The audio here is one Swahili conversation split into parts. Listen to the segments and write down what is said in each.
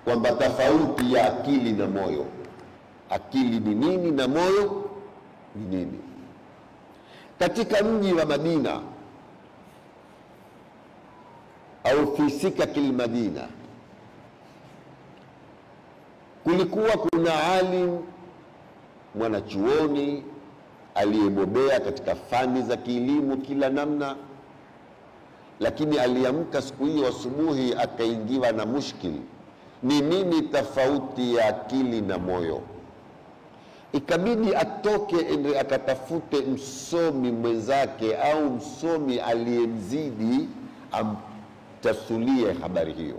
kwamba tofauti ya akili na moyo, akili ni nini na moyo ni nini. Katika mji wa Madina au fi sikaki lmadina, kulikuwa kuna alim mwanachuoni aliyebobea katika fani za kielimu kila namna, lakini aliamka siku hiyo asubuhi akaingiwa na mushkil, ni nini tofauti ya akili na moyo? Ikabidi atoke ende akatafute msomi mwenzake au msomi aliyemzidi amtasulie habari hiyo.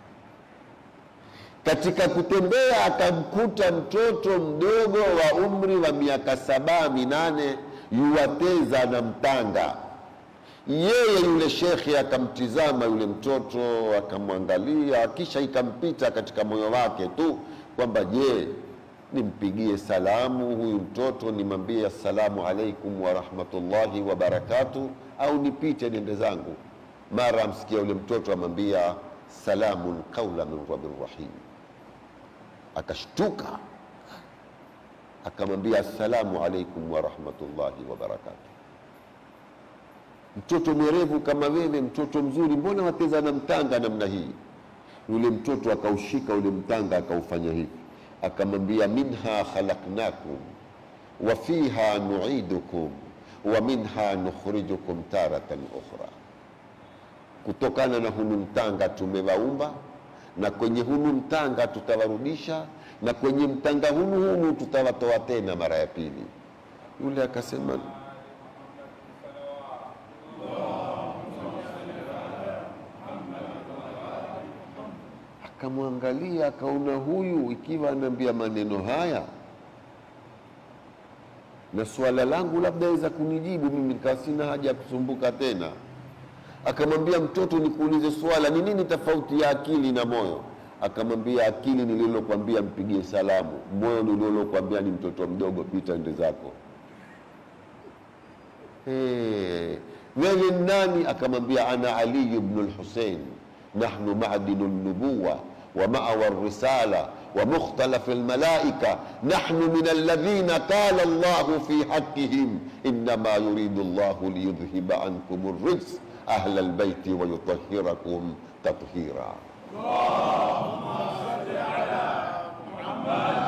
Katika kutembea akamkuta mtoto mdogo wa umri wa miaka saba minane yuwateza na mtanga. Yeye yule shekhe akamtizama yule mtoto akamwangalia, kisha ikampita katika moyo wake tu kwamba je, nimpigie salamu huyu mtoto nimwambie assalamu alaikum warahmatullahi wabarakatuh, au nipite niende zangu? Mara amsikia yule mtoto amwambia salamun qaula min rabbir rahim akashtuka akamwambia assalamu alaikum warahmatullahi wabarakatuh. Mtoto mwerevu kama wewe, mtoto mzuri, mbona wateza na mtanga namna hii? Yule mtoto akaushika ule mtanga akaufanya hivi, akamwambia minha khalaqnakum wa fiha nuidukum wa minha nukhrijukum taratan ukhra, kutokana na hunu mtanga tumewaumba na kwenye hunu mtanga tutawarudisha, na kwenye mtanga hunu hunu tutawatoa tena mara ya pili. Yule akasema akamwangalia, akaona huyu ikiwa anaambia maneno haya na swala langu labda aweza kunijibu mimi, nikawa sina haja ya kusumbuka tena akamwambia mtoto, nikuulize swala, ni nini tofauti ya akili na moyo? Akamwambia akili nililokwambia mpigie salamu, moyo nililokwambia ni mtoto mdogo, pita ende zako. Hey, wewe ni nani? Akamwambia ana Ali ibn al-Husayn, nahnu ma'dinu an-nubuwa wa ma'wa ar-risala wa mukhtalaf al-malaika nahnu min alladhina qala Allahu fi haqqihim innama yuridu Allahu liyudhhiba ankum ar-rijs ahla albaiti wayutahhirakum tathira. Allahumma salli ala Muhammad